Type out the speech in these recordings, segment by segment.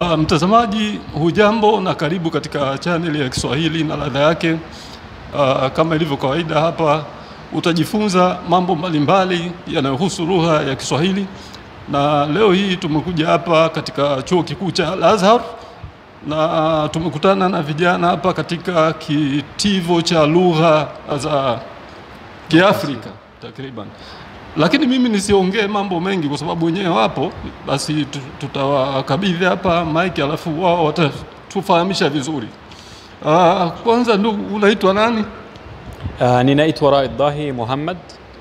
Uh, mtazamaji hujambo na karibu katika chaneli ya Kiswahili na ladha yake. Uh, kama ilivyo kawaida hapa utajifunza mambo mbalimbali yanayohusu lugha ya Kiswahili, na leo hii tumekuja hapa katika chuo kikuu cha Al-Azhar na tumekutana na vijana hapa katika kitivo cha lugha za Kiafrika takriban lakini mimi nisiongee mambo mengi kwa sababu wenyewe wapo, basi tutawakabidhi hapa mike, alafu wao watatufahamisha vizuri. Uh, kwanza ndugu, unaitwa nani? Uh, ninaitwa Raid Dahi Muhammad.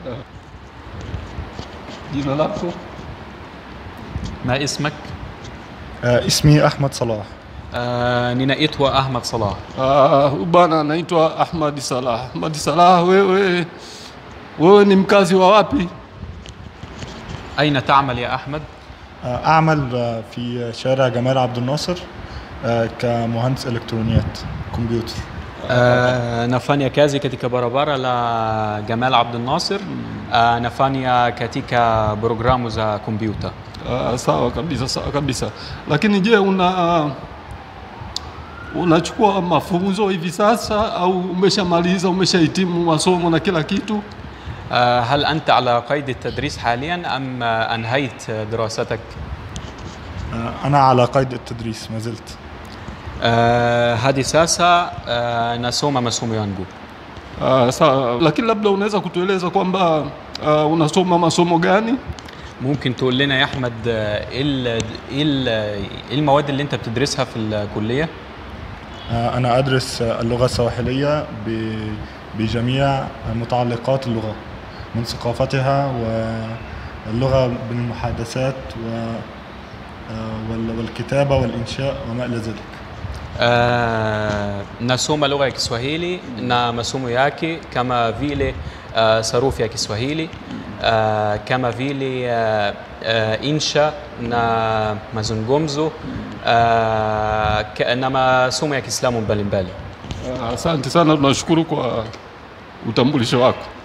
Jina lako? ما اسمك؟ آه، اسمي أحمد صلاح Uh, ninaitwa Ahmad Salah. Uh, bwana anaitwa Ahmad Salah. Ahmad Salah, wewe wewe ni mkazi wa wapi? أين تعمل يا أحمد؟ آه، أعمل آه، في شارع جمال عبد الناصر آه، كمهندس إلكترونيات كمبيوتر Uh, nafanya kazi katika barabara la Gamal Abdul Nasir. Uh, nafanya katika programu za kompyuta. Uh, sawa kabisa, sawa kabisa. Lakini je, una unachukua mafunzo hivi sasa au umeshamaliza, umeshahitimu masomo na kila kitu? Uh, هل أنت على قيد التدريس حاليا أم uh, أنهيت دراستك؟ آه، أنا على قيد التدريس ما زلت Uh, hadi sasa uh, nasoma masomo yangu. Uh, sawa, lakini labda unaweza kutueleza kwamba uh, unasoma masomo gani? ممكن تقول لنا يا أحمد آه، إيه ال- إيه ال- إيه المواد اللي أنت بتدرسها في الكلية؟ آه، أنا أدرس آه، اللغة السواحلية ب- بجميع متعلقات اللغة من ثقافتها واللغة بالمحادثات و آه، وال- والكتابة والإنشاء وما إلى ذلك Uh, nasoma lugha ya Kiswahili na masomo yake kama vile uh, sarufi ya Kiswahili uh, kama vile uh, uh, insha na mazungumzo uh, ka- na masomo ya Kiislamu mbalimbali. Uh, asante sana, tunashukuru kwa utambulisho wako.